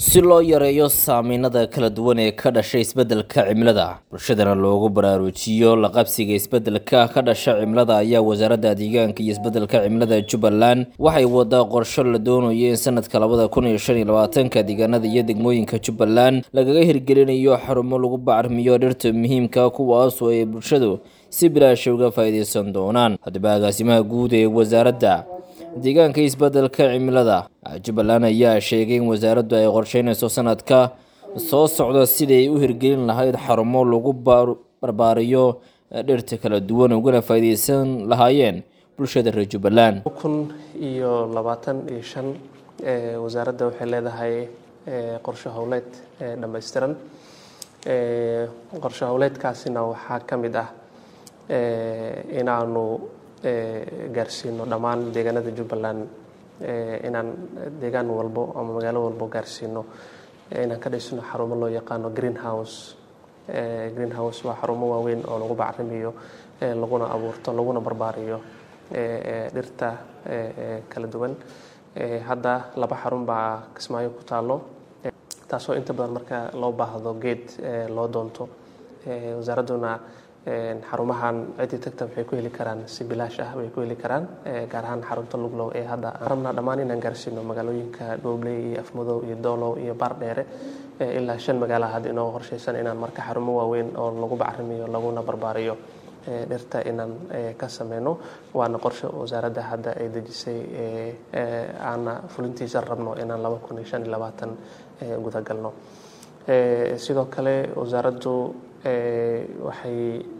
si loo yareeyo saameynada kala duwan ee ka dhashay isbeddelka cimilada bulshadana loogu baraarujiyo la qabsiga isbeddelka ka dhasha cimilada ayaa wasaaradda deegaanka iyo isbeddelka cimilada jubbaland waxay wadaa qorsho la doonayo in sanadka labada kun iyo shan iyo labaatanka deegaanada iyo degmooyinka jubbaland lagaga hirgelinayo xarumo lagu bacrimiyo dhirta muhiimka kuwaasoo ay bulshadu si bilaasha uga faa'iideysan doonaan haddaba agaasimaha guud ee wasaaradda deegaanka isbeddelka cimilada jubbaland ayaa sheegay in wasaaraddu ay qorsheynayso sanadka soo socda siday u hirgelin lahayd xarumo lagu barbaariyo dhirta kala duwan ugana faa'iideysan lahaayeen bulshada reer jubbaland kun iyo labaatan iyo shan wasaaradda waxay leedahay qorshe howleed dhammaystiran qorshe howleedkaasina waxaa ka mid ah inaanu gaarsiino dhammaan deegaanada jubbaland inaan deegaan walbo ama magaalo walbo gaarsiino inaan ka dhisno xarumo loo yaqaano green house green house waa xarumo waaweyn oo lagu bacrimiyo laguna abuurto laguna barbaariyo dhirta kala duwan hadda laba xarun baa kismaayo ku taalo taasoo inta badan marka loo baahdo geed loo doonto wasaaradduna xarumahan ciddii tagta waxay ku heli karaan si bilaash ah way ku heli karaan gaar ahaan xarunta luglow ee hadda rabnaa dhammaan inaan gaarsiino magaalooyinka dhoobley iyo afmadow iyo doolow iyo baardheere ilaa shan magaalaha hadda inoo qorshaysan inaan marka xarumo waaweyn oo lagu bacrimiyo laguna barbaariyo dhirta inaan ka sameyno waana qorshe wasaaradda hadda ay dejisay aana fulintiisa rabno inaan laba kun iyo shan iyo labaatan gudagalno sidoo kale wasaaraddu waxay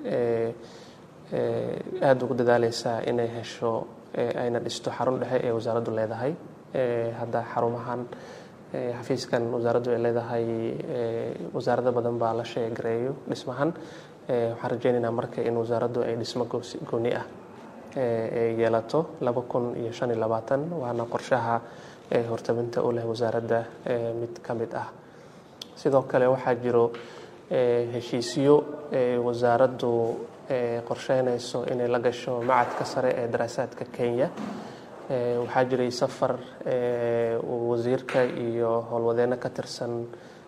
aada ugu dadaaleysaa inay hesho ayna dhisto xarun dhexe ee wasaaraddu leedahay hadda xarumahan xafiiskan wasaaraddu ay leedahay wasaarado badan baa la sheegareeyo dhismahan waxaan rajeynaynaa marka in wasaaraddu ay dhismo gooni ah yeelato laba kun iyo shan iyo labaatan waana qorshaha hortabinta u leh wasaaradda mid ka mid ah sidoo kale waxaa jiro heshiisyo wasaaraddu qorsheynayso inay la gasho macadka sare ee daraasaadka kenya waxaa jiray safar wasiirka iyo howlwadeenno ka tirsan